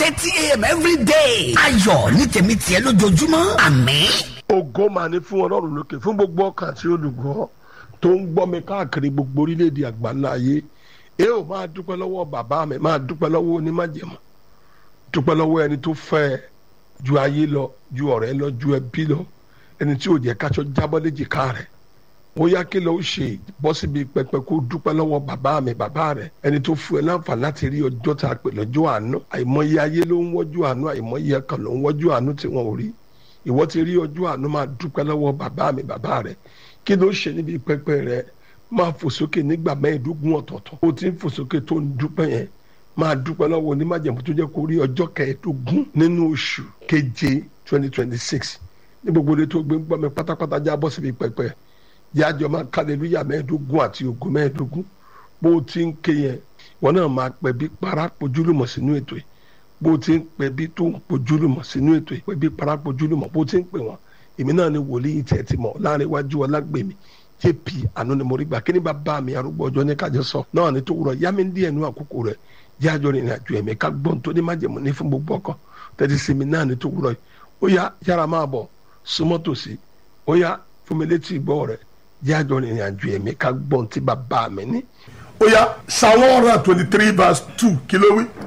thirty a.m. every day. ayọ̀ ní tèmi tiẹ̀ lójoojúmọ́ àmín. ògo máa ní fún ọlọ́run lókè fún gbogbo ọkàn àti olùgbọ́ tó ń gbọ́ mi káàkiri gbogbo orílẹ̀-èdè àgbáńlá ayé ẹ ò máa dúpẹ́ lọ́wọ́ bàbá mi máa dúpẹ́ lọ́wọ́ onímájẹ̀mọ́ dúpẹ́ lọ́wọ́ ẹni tó fẹ́ ẹ ju ayé lọ ju ọ̀rẹ́ lọ ju ẹbí lọ ẹni tí ò jẹ́ káṣọ jábọ́ léjìká rẹ̀ ó yá kí ló ń ṣe bọ́ síbi pẹpẹ kó dúpẹ́ lọ́wọ́ bàbá mi bàbá rẹ̀ ẹni tó fún ẹ láǹfààní láti rí ọjọ́ tá a pè lọ́jọ́ àánú àìmọye ayé ló ń wọ́jú àánú àìmọye ẹ̀kan ló ń wọ́jú àánú tí wọ́n ò rí ìwọ ti rí ọjọ́ àánú máa dúpẹ́ lọ́wọ́ bàbá mi bàbá rẹ̀ kí ló ṣe níbi pẹpẹ rẹ̀ máa fò sókè nígbà mẹ́ẹ̀ẹ́dógún ọ̀tọ̀ọ̀tọ̀ ó ti ń fò sókè tó ń dúpẹ́ yẹn máa dúpẹ́ lọ́wọ́ onímájẹ̀mú tó jẹ́ kó rí ọjọ́ kẹẹ̀ẹ́dógún nínú oṣù keje twenty twenty six ní gbogbo ilé tó gbé ń gbọ́ mi pátápátá já bọ́ síbi pẹpẹ yájọ máa kálẹ̀lúyà mẹ́ẹ̀ẹ́dógún àti ògo mẹ́ẹ̀ẹ́dógún bó o ti ń ké yẹn wọn náà máa pẹ́ bí parapojúlùmọ̀ sínú ètò yìí bó o ti ń pẹ́ bí tó ń pojúlùmọ̀ sínú ètò yìí pẹ́ bí parapojúlùmọ̀ bó o ti ń pè wọ́n èmi náà ni wòlíì tẹ̀ ti mọ̀ láàrin iwájú ọlágbèmí jp àánú ni mo rí gbà kí ni bàbá mi arúgbó ọjọ́ ní kájọ sọ náà ni tó wúrọ̀ yá mi ń díẹ̀ nú àkókò rẹ̀ yájọ rìnrìn àjò ẹ̀mí ká gbọ́n tó ní májèmú ní fún gbogbo ọkàn tẹ́tí sí mi náà ni tó wúrọ̀ yìí ó yá yára máa bọ̀ súnmọ́ tòsí ó yá fún mi létí ìgbọ́ rẹ̀ yájọ rìnrìn àjò ẹ̀mí ká gbọ́n tí bàbá mi ní. ó yá psalm one hundred and twenty three verse two kí ló wí.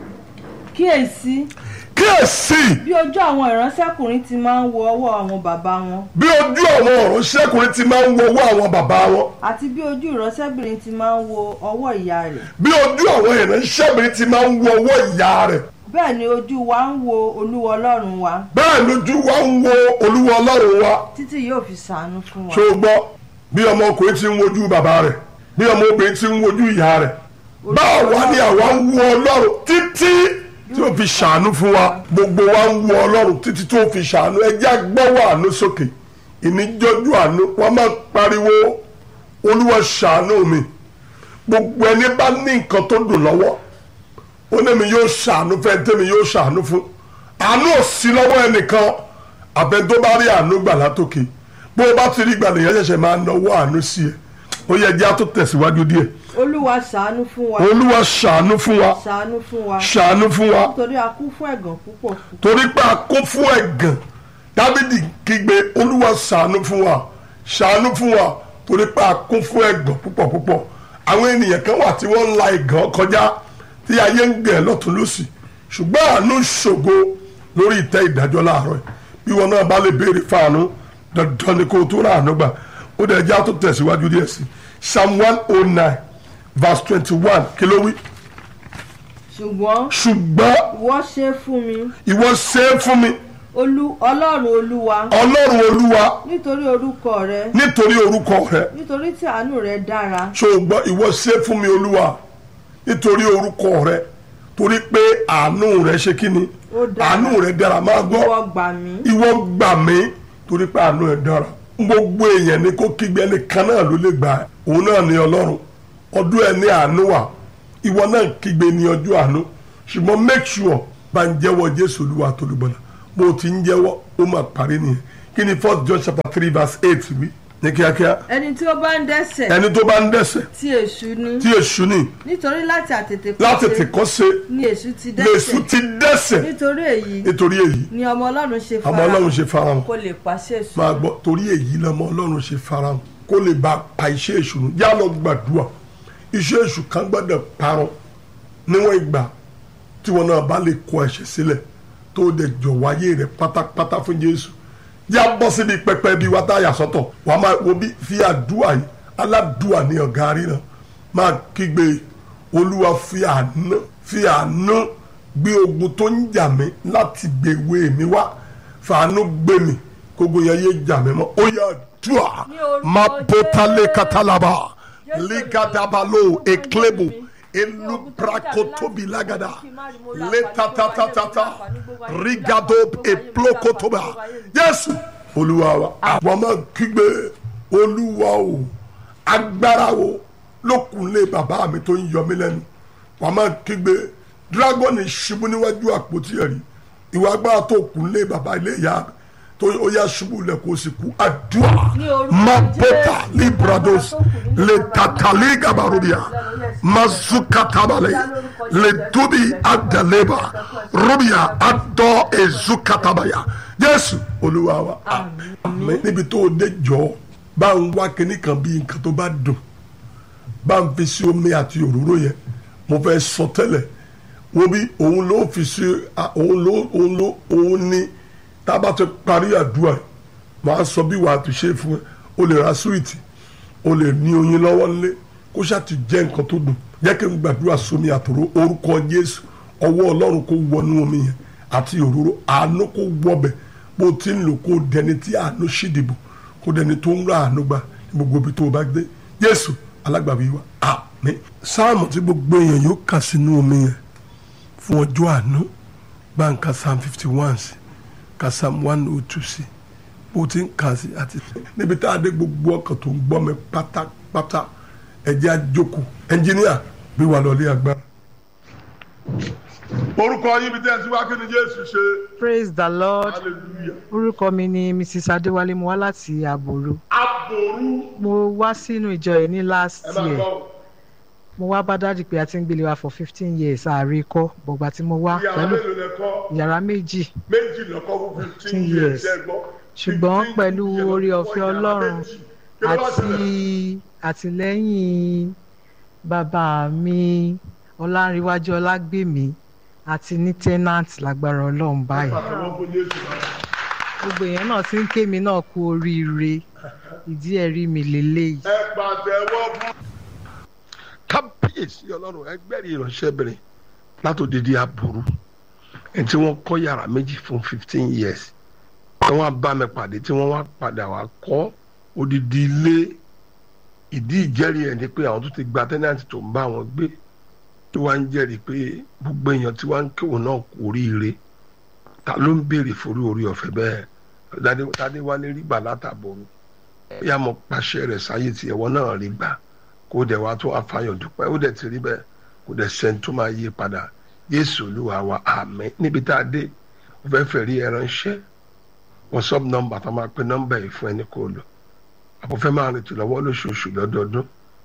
kíyèsí kíyèsí bí ojú àwọn ìránṣẹ́kùnrin ti máa ń wo ọwọ́ àwọn bàbá wọn bí ojú àwọn ọ̀rọ̀ ṣẹ́kùnrin ti máa ń wo owó àwọn bàbá wọn àti bí ojú ìránṣẹ́bìnrin ti máa ń wo ọwọ́ ìyá rẹ̀ bí ojú àwọn ìránṣẹ́bìnrin ti máa ń wo owó ìyá rẹ̀ bẹ́ẹ̀ ni ojú wa ń wo olúwa ọlọ́run wa bẹ́ẹ̀ lójú wa ń wo olúwa ọlọ́run wa títí yóò fi ṣàánú fún wa ṣó o gbọ́ bí ọmọkùnrin ti ń wojú bàbá rẹ̀ bí ọmọbìnrin ti ń wojú ìyá rẹ̀ báwo wá ni àwa ń wo ọlọ́run títí tí ó fi ṣàánú fún wa gbogbo wa ń wo ọlọ́run títí tí ó fi ṣàánú ẹjẹ́ agbọ́wọ́ àánú sókè ìníjọ́jú àánú wọ́n máa pariwo olúwa ṣàánú mi gbogbo ẹni bá ní nǹkan tó dùn lọ́wọ́ ó ní mi yóò ṣàánú fẹ́ tẹ́mi yóò ṣàánú fún àánú ò sí lọ́wọ́ ẹnìkan àbẹ tó bá rí àánú gbà látòkè bó o bá ti rí gbà nìyẹn ṣẹ̀ṣẹ̀ máa náwó àánú sí ẹ ó yẹ jẹ́ àtó tẹ̀síwájú díẹ̀ olúwa ṣàánú fún wa olúwa ṣàánú fún wa ṣàánú fún wa ṣàánú fún wa nítorí a kú fún ẹ̀gàn púpọ̀ torí pé a kún fún ẹ̀gàn dábìdì kígbe olúwa ṣàánú fún wa ṣàánú fún wa torí pé a kún fún ẹ̀gàn púpọ̀ púpọ̀ àwọn ènìyàn kan wà tí wọ́n ń la ẹ̀gàn kọjá tí ayé ń gẹ̀ lọ́tún lọ́sì ṣùgbọ́n àánú ṣògo lórí ìtẹ́ ìdájọ́ láàárọ̀ yìí bí wọn náà bá lè béèrè fáànù dandan ni kó o tó rà àánú gbà ó dẹ̀ já tó tẹ̀síwájú díẹ̀ sí psalm one oh nine verse twenty one kí ló wí. ṣùgbọ́n ṣùgbọ́n ìwọ ṣe fún mi ìwọ ṣe é fún mi olú ọlọ́run olúwa ọlọ́run olúwa nítorí orúkọ rẹ nítorí orúkọ rẹ nítorí tí àánú rẹ dára ṣùgbọ́n ìwọ ṣe é fún mi olúwa nítorí orúkọ rẹ torí pé àánú rẹ ṣe kí ni Ó dára. àánú rẹ dára máa gbọ́ ìwọ gbà mí ìwọ gbà mí torí pé àánú ẹ dára gbogbo èèyàn ni kó kígbe ẹnìkan náà ló lè gbà ẹ́. òun náà ní ọlọ́run ọdún ẹ ní àánú wà ìwọ náà kígbe ní ọjọ́ àánú ṣùgbọ́n make sure bá ń jẹ́wọ́ jésù olúwa tó lùgbọ́nà bó o ti ń jẹ́wọ́ ó máa parí nìyẹn kí ni first john chapter three verse eight wí ní kíákíá ẹni tí ó bá ń dẹ́ṣẹ̀ ẹni tó bá ń dẹ́ṣẹ̀ tí èṣù ní tí èṣù ní nítorí láti àtètè láti tìkọ́ ṣe ni èṣù ti lèṣù dẹ́ṣẹ̀ ti dẹ́ṣẹ̀ nítorí èyí nítorí èyí ni ọmọ ọlọ́run ṣe ọmọ ọlọ́run ṣe farahàn kó lè pàṣẹ èṣù máa gbọ́ torí èyí lọ́mọ ọlọ́run ṣe farahàn kó lè bá pa iṣẹ́ èṣù nù yá lọ gbàdúrà iṣẹ́ èṣù kan gbọ́dọ̀ parun níwọ̀n ìgbà tí wọn náà bá lè kọ ẹ̀ṣẹ̀ sílẹ̀ tó dẹ̀ jọ̀wọ́ ayé rẹ̀ pátápátá fún jésù yá bọ́ síbi pẹpẹ bíi wá táyà sọ́tọ̀ wà á máa wo bí fi àdúrà yìí aládùúà ní ọ̀gá ríran máa kígbe olúwa fi àánú fi àánú gbé ogun tó ń jà mí láti gbèwé mi wá fàánú gbé mi kógun yẹn yé jà mí mọ́ ó yá dùà má bótálé katalaba ligadabalo eklebo elubrakotobi lagada letatatata rigado eplokotoba jésù olúwa wa àwọn máa kígbe olúwa o agbára o lókunlé bàbá mi tó ń yọ mí lẹ́nu wàá máa kígbe dragoni ṣubú níwájú àpótí ẹ̀rí ìwà agbára tó kunlé bàbá ilé ìyá tó ó yá ṣubú lẹ̀ kó sì kú àdúrà Ní orúkọ mabota Jésù. librados le tatali gabarubia mazukatabale le tubi adaleba rubia adọ ezukatabaya jésù olúwa wa àmín níbi tó o dé jọ bá ń wá kíní kan bí nǹkan tó bá dùn bá ń fi sí omi àti òróró yẹn mo fẹ́ sọ tẹ́lẹ̀ wo bí òun ló fi sí a- òun ló òun ló òun ní tá a bá ti parí àdúrà yìí màá sọ bí wàá ti ṣe fún ẹ o lè ra súwìtì o lè ní oyin lọ́wọ́ nílé kó ṣáà ti jẹ́ nǹkan tó dùn jẹ́ kí n gbàdúrà sómi àtòrò orúkọ jésù ọwọ́ ọlọ́run kó wọnú omi yẹn àti òróró àánú kó wọbẹ̀ bó o ti ń lò kó dẹni tí àánú ṣìdìbò kó dẹni tó ń ra àánú gbà ní gbogbo ibi tó o bá gbé jésù alágbàwí wa àmín sáàmù tí gbogbo èèyàn yóò kà sínú omi yẹn fún ọjọ́ àánú gbàǹkà psalm fifty one sí ka psalm one oh two sí bó ti ń kà sí àti níbi tá a dé gbogbo ọkàn tó ń gbọ́ mi pátápátá ẹ̀jẹ̀ àjòkù ẹnjìníà bí wà lọ́lé agbára. orúkọ yín bí tẹ́sí wá kí ni jésù ṣe praise the lord hallelujah orúkọ mi ni mrs adéwálé mo wá láti àbòrò aboru mo wá sínú ìjọ yìí ní last ẹ bá year gbọ́ mo wá bá dájú pé a ti ń gbélé wa for fifteen years ààrẹ kọ́ bọ̀gbà tí mo wá ìyàwó pẹ̀lú mélòó lẹ́kọ́ yàrá méjì méjì lọ́kọ́ fún fifteen 15 years years. ẹ gbọ́ ṣùgbọ́n 15 pẹ̀lú years oore lọ́kọ́ ọ̀fẹ́ yàrá ọlọ́run méjì. Kí ló wá àti ṣẹlẹ̀? àtìlẹ́yìn bàbá mi ọlárìnwájú ọlágbèmí àti ní tenant lágbára ọlọ́run báyìí Pàtàkì fún Jésù náà. gbogbo èèyàn náà ti ń ké mi náà kú oríire ìdí ẹ̀rí mi lélẹ́yìí. ẹ pàtẹ́wọ́ fún. kábíyèsí ọlọ́run ẹgbẹ́rì ìránṣẹ́bìnrin látòdìdí aburú ẹni tí wọ́n kọ́ yàrá méjì fún fifteen years tí wọ́n bá mi pàdé tí wọ́n wá padà wá kọ́ odidi ilé ìdí ìjẹ́rìí ẹ̀ ni pé àwọn tó ti gba tẹ́nàntì tó ń bá wọn gbé tí wọ́n ń jẹ́rìí pé gbogbo èèyàn tí wọ́n ń kéwòn náà kú oríire ta ló ń béèrè forí orí ọ̀fẹ́ bẹ́ẹ̀ Tádé- tádé wá ní rí gbà látàbọ̀rù bí a mọ̀ pàṣẹ rẹ̀ sáyé tiẹ̀ wọ́n náà rí gbà kó dẹ̀ wá tó àfàyàn dúpẹ́ ó dẹ̀ ti rí bẹ́ẹ̀ kó dẹ̀ sẹ́ni tó máa yí padà Jésù Olúwa wa àmín níbi tá a dé ó fẹ́ fẹ́ rí ẹran ṣẹ́ WhatsApp nọ́mbà tá a máa pe nọ́mbà yìí fún ẹni kó lò àbúfẹ́ máa rìn tìlọ́wọ́ lóṣooṣù lọ́dọọdún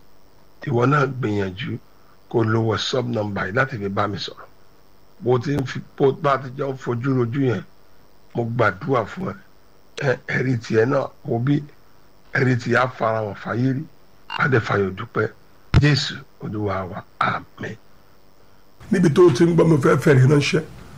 ìwọ náà gbìyànjú kó lo WhatsApp nọ́mbà yìí láti fi bá mi sọ̀rọ̀ bó ti ń fi bó bá ti jọ ń fojú rojú yẹn mo gbàdúrà fún ẹ ẹ ẹ̀rí tiẹ̀ náà wo bí ẹ̀rí tiẹ̀ á fara wọn fàyè rí adẹ́fàyọ̀ dúpẹ́ Jésù Olúwa wa àmín. níbi tó o ti ń gbọ́ mi fẹ́ fẹ̀rẹ̀ ránṣẹ́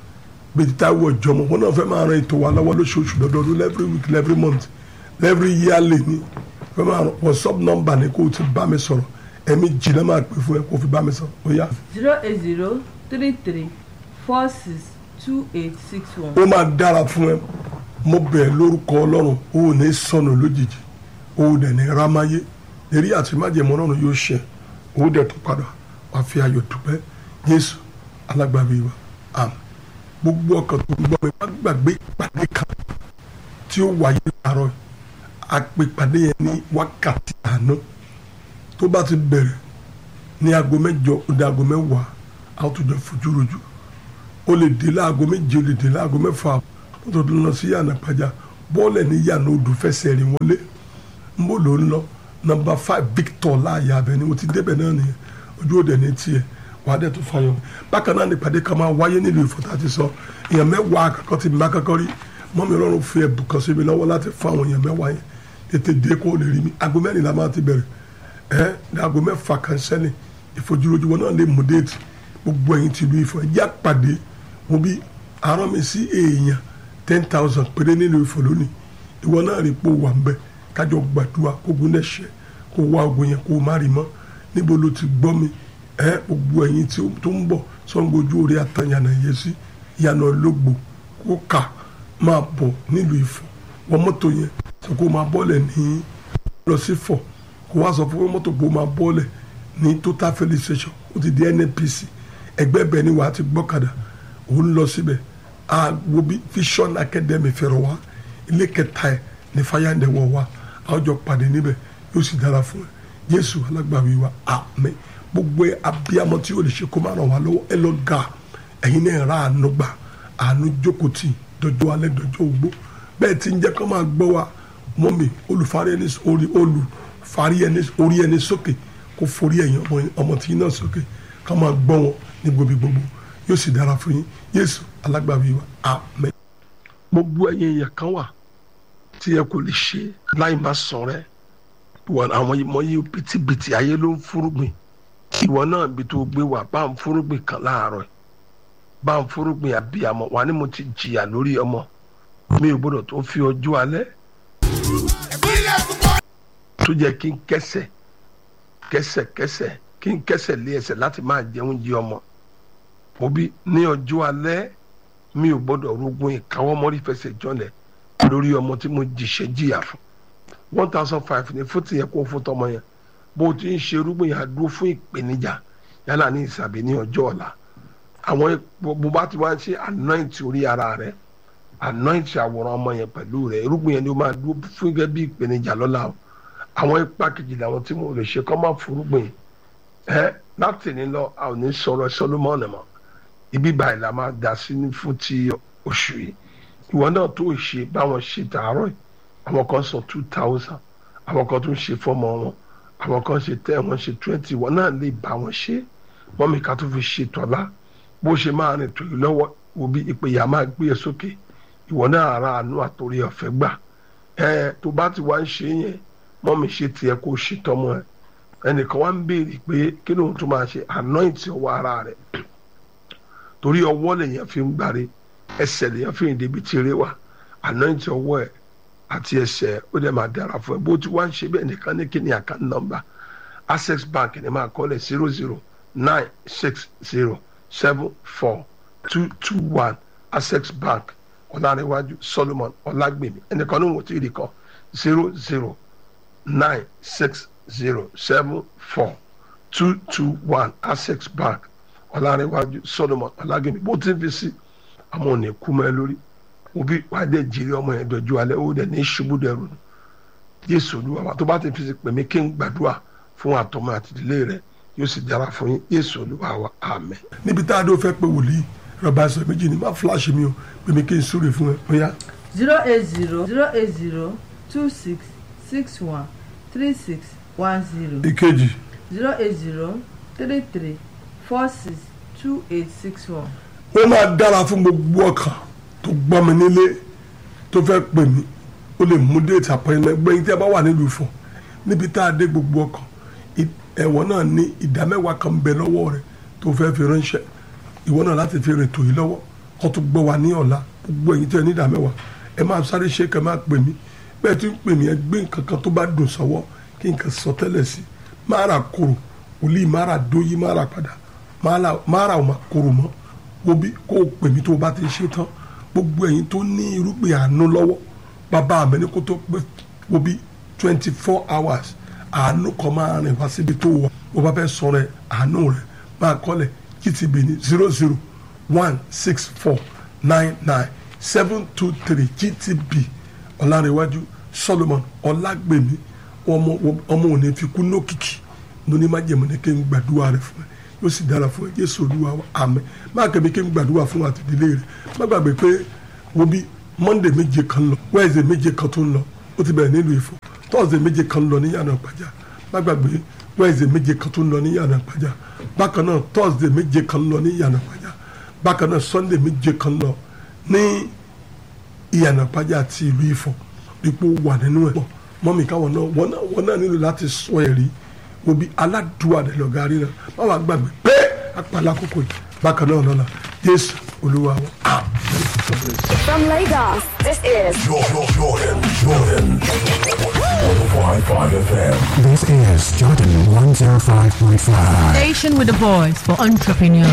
bíi títa wọ ìjọmọ wọn náà fẹ́ máa ran ètò wa lọ́wọ́ lóṣooṣù lọ́dọọdún every week every month every yearly ni fẹ́ máa ran WhatsApp number ni kó o ti bá mi sọ̀rọ̀ ẹ̀mí jìnnà máa pè fún ẹ kó o fi bá mi sọ̀rọ̀ ó yá. zero eight zero three three four six two eight six one. ó máa dára fún ẹ mo bẹ̀ lórúkọ ọlọ́run ó ò ní sọnù lójijì ó ò dẹ̀ ní rámáyé èrí àti májèmọ́ ọlọ́run yóò ṣẹ ó ò dẹ̀ tó padà wá fi ayọ̀ dúpẹ́ jésù alágbàbí wa àmín gbogbo ọkàn tó ń gbọ́ mi má gbàgbé ìpàdé kan tí ó wáyé láàárọ̀ yìí àpèpàdé yẹn ní wákàtí àná tó bá ti bẹ̀rẹ̀ ní aago mẹ́jọ ó dé aago mẹ́wàá a ó tún jọ fojú rojú o lè dé láago méje o lè dé láago mẹ́fà o tó lọ sí yànnà pàjá bọ́ọ̀lù ní yànnà odò fẹsẹ̀ rìn wọlé n bó ló ń lọ nọ́mbà five victor láàyè abẹ ni mo ti débẹ̀ náà nìyẹn ojú òde ní tiẹ̀ wàá dẹ̀ tó fàyọ̀ bákan náà nípàdé kan máa wáyé nílùú ìfọ̀tà ti sọ èèyàn mẹ́wàá àkọ́kọ́ ti bá kọ́kọ́ rí mọ́mi ọlọ́run fi ẹ̀bùn kan sí mi lọ́wọ́ láti fún àwọn èèyàn mẹ́wàá yẹn tètè dé kó o lè rí mi aago mẹ́rìnlá máa ti bẹ̀rẹ̀ ẹ́ ní aago mẹ́fà kan sẹ́ni ìfojúrojú wọn náà lè mú déètì gbogbo ẹ̀yin ti lu ìfọ̀ ẹ̀jẹ̀ àpàdé mo bí arán mi sí èèyàn ten thousand péré nílùú ìfọ̀ lónìí ìwọ náà rí pò wà ń bẹ kájọ gbàdúrà kó gun lẹ́sẹ̀ kó wá ogun yẹn kó má rí mọ́ níbo ló ti gbọ́ mi ẹ gbogbo ẹ̀yin tí ó- tó ń bọ̀ sọ́ngbó ojú orí àtàyànà yẹ sí ìyànà ológbò kó kà máa bọ̀ nílùú ìfọ̀ wọ́n mọ́tò yẹn sọ kó máa bọ́lẹ̀ ní lọ sí fọ̀ kó wá sọ fún mọ́tò kó máa bọ́lẹ̀ ní total filling station ó ti di nnpc ẹgbẹ́ bẹ́ẹ̀ ni wàá ti gbọ́kadà òun lọ síbẹ̀ àgbo bí vision academy fẹ̀rọ̀ wá ilé kẹta ẹ̀ ní fayande wọ̀ wá àwọn jọ pàdé níbẹ̀ yóò sì dára fún ẹ jésù alágbàwí wa àmín gbogbo ẹ abiyamọ tí yóò lè ṣe kó má ràn wá lọ́wọ́ ẹ lọ ga ẹ̀yin náà ra àánú gbà àánú jókòó tì dọjọ́ alẹ́ dọjọ́ ogbó bẹ́ẹ̀ tí ń jẹ́ kó máa gbọ́ wa mọ́mì olùfarí ẹni orí olùfarí ẹni orí ẹni sókè kó forí ẹ̀yìn ọmọ ọmọ tí yín náà sókè ká máa gbọ́ wọn ní gbòbí gbogbo yóò sì dára fún yín Jésù alágbàwí wa àmín. gbogbo ẹ̀yin èèyàn kan wà tí ẹ kò lè ṣe láì má sọ rẹ wọn àwọn ọmọ yìí bìtìbìtì ayé ló ń fúrúgbìn ìwọ náà bí tó gbé wà bá ń fúrúgbìn kan láàárọ̀ yìí bá ń fúrúgbìn àbíyamọ wà ní mo ti jìyà lórí ọmọ mi ò gbọdọ̀ tó fi ọjọ́ alẹ́ tó jẹ́ kí n kẹsẹ̀ kẹsẹ̀ kẹsẹ̀ kí n kẹsẹ̀ lé ẹsẹ̀ láti máa jẹun jí ọmọ òbí ní ọjọ́ alẹ́ mi ò gbọdọ̀ rogun ìkáwọ́mọ́rí fẹsẹ̀ jọlẹ̀ lórí ọmọ tí mo jìṣẹ́ jìyà fún one thousand five ní fún tìyẹ kó fún tọmọ yẹn bó o ti ń ṣe irúgbìn yẹn àdúró fún ìpèníjà yálà ní ìsàbí ní ọjọ́ ọ̀la àwọn bó bá ti wá ń ṣe anoint orí ara rẹ anoint àwòrán ọmọ yẹn pẹ̀lú rẹ irúgbìn yẹn ni ó máa dúró fún gẹ́gẹ́ bí ìpèníjà lọ́la o àwọn ipa kejì làwọn tí mo lè ṣe kọ́ máa forúgbìn ẹ láti ní lọ a ò ní sọ̀rọ̀ Solomon mọ́ ibi báyìí la máa dá sí ní fún ti oṣù yìí ìwọ náà tó ṣe báwọn ṣe tààrọ̀ yìí àwọn kan sọ two thousand àwọn kan tún ṣe fọmọ wọn àwọn kan ṣe ten wọn ṣe twenty wọn náà lè bá wọn ṣe wọn mi ká tó fi ṣe tọ́lá bó ṣe máa rìn tó yìí lọ́wọ́ wo bí ìpèyà máa gbé e sókè ìwọ náà ara àánú àtòrí ọ̀fẹ́ gbà ẹ tó bá ti wá ń ṣe yẹn mọ́ mi ṣe tiẹ̀ kó ṣe tọmọ ẹ ẹnìkan wá ń béèrè pé kí lóun tún máa ṣe anoint ọwọ́ ara rẹ̀ torí ọwọ́ lèèyàn fi ń gbáre ẹsẹ̀ lèèyàn fi ń débi tí eré wà anoint ọwọ́ ẹ̀ àti ẹsẹ̀ ó dẹ̀ máa dára fún ẹ bó ti wá ń ṣe bẹ́ẹ̀ nìkan ní kíni account number access bank ni máa kọ́lẹ̀ zero zero nine six zero seven four two two one access bank ọ̀làríwájú solomon ọ̀làgbèmí ẹnìkan ní wọ́n ti rí kọ́ zero zero nine six zero seven four two two one access bank ọ̀làríwájú solomon ọ̀làgbèmí bó ti fi sí àmọ́ ò ní kú mọ́ ẹ lórí òbí wàá dẹ̀ jèrè ọmọ yẹn dọ̀jú alẹ́ ó dẹ̀ ní ṣubú dẹrù nù jésù olúwa wa tó bá ti fi pè mí kí n gbàdúrà fún àtọmọ àti ìdílé rẹ yóò sì dára fún yín jésù olúwa wa àmín. níbi tá a dó fẹ́ pé wòlíì rọba sọ méjì ní má fúláṣí mi o pè mí kí n súre fún ẹ bóyá. zero eight zero zero eight zero two six six one three six one zero ìkejì zero eight zero three three four six two eight six one. ó máa dára fún gbogbo ọkàn tó gbọ́ mi nílé tó fẹ́ pè mí ó lè mú déètì àpẹẹrẹ gbẹ̀yìn tí a bá wà nílùú Ifọ̀ níbi tá a dé gbogbo ọkàn ẹ̀wọ̀n náà ní ìdá mẹ́wàá kan bẹ lọ́wọ́ rẹ̀ tó fẹ́ fi ránṣẹ́ ìwọ náà láti fi rìn tò yìí lọ́wọ́ kó tó gbọ́ wa ní ọ̀la gbogbo ẹ̀yin tí ẹ ní ìdá mẹ́wàá ẹ máa sáré ṣe kẹ́ máa pè mí bẹ́ẹ̀ tí ń pè mí ẹ gbé nǹkan kan tó bá dùn sọ́wọ́ kí nǹkan sọ tẹ́lẹ̀ sí máa ra koro wòlíì máa ra dóyí máa ra padà máa ra ọmọ koro mọ́ wo bí kó o pè mí tó o bá ti ṣe tán gbogbo ẹ̀yin tó ní irúgbìn àánú lọ́wọ́ bàbá mi ní kó tó pé wo bí twenty four hours àánú kan máa rìn wá síbi tó wọ bó bá fẹ́ sọ̀rọ̀ ẹ̀ àánú rẹ̀ máa kọ́lẹ̀ gtb ní zero zero one six four nine nine seven two three gtb ọ̀làrẹ̀wájú solomon ọ̀làgbèmí ọmọ ọmọ òní fi kú lókìkí lóní má jẹ̀mọ́ ní kí n gbàdúrà rẹ̀ fún ẹ yóò sì dára fún ẹ jésù olúwa wa àmín má kẹ́mi kí n gbàdúrà fún àtìdílé rẹ̀ má gbàgbé pé wo bí monday méje kan lọ wednesday méje kan tó ń lọ ó ti bẹ̀rẹ̀ nílùú Ifọ̀ thursday méje kan lọ ní yànnà ìpàjá má gbàgbé wednesday méje kan tó ń lọ ní yànnà ìpàjá bákan náà thursday méje kan lọ ní yànnà ìpàjá bákan náà sunday méje kan lọ ní ìyànnà ìpàjá àti ìlú Ifọ̀ ipò wà nínú ẹ̀ mọ́mí káwọn náà wọ́n náà wọ́n náà nílò láti sọ ẹ̀rí wo bí aládùúwà rẹ̀ lọ́ọ́ garí náà má wàá gbàgbé pé apàlà àkókò yìí bákan náà lọ́la jésù olúwa wa àmín. From Lagos, this is Jordan, Jordan, Jordan. 105.5 FM. This is Jordan 105.5. Station with a voice for entrepreneurs.